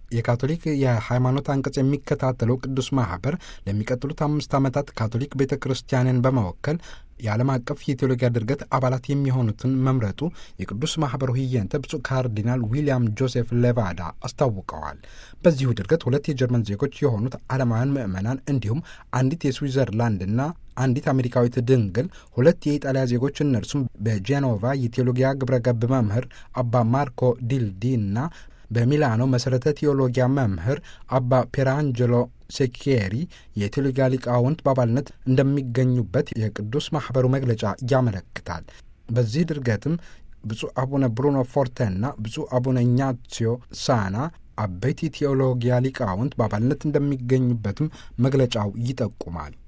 የካቶሊክ የሃይማኖት አንቀጽ የሚከታተለው ቅዱስ ማህበር ለሚቀጥሉት አምስት ዓመታት ካቶሊክ ቤተ ክርስቲያንን በመወከል የዓለም አቀፍ የቴዎሎጊያ ድርገት አባላት የሚሆኑትን መምረጡ የቅዱስ ማህበሩ ህየንተ ብፁዕ ካርዲናል ዊልያም ጆሴፍ ሌቫዳ አስታውቀዋል። በዚሁ ድርገት ሁለት የጀርመን ዜጎች የሆኑት ዓለማውያን ምዕመናን እንዲሁም አንዲት የስዊዘርላንድና አንዲት አሜሪካዊት ድንግል፣ ሁለት የኢጣሊያ ዜጎች እነርሱም በጄኖቫ የቴዎሎጊያ ግብረ ገብ መምህር አባ ማርኮ ዲልዲ እና በሚላኖ መሠረተ ቴዎሎጊያ መምህር አባ ፔራንጀሎ ሴኪሪ የቴዎሎጊያ ሊቃውንት በአባልነት እንደሚገኙበት የቅዱስ ማኅበሩ መግለጫ ያመለክታል። በዚህ ድርገትም ብፁዕ አቡነ ብሩኖ ፎርቴና ብፁዕ አቡነ ኢኛሲዮ ሳና አበይት ቴዎሎጊያ ሊቃውንት በአባልነት እንደሚገኙበትም መግለጫው ይጠቁማል።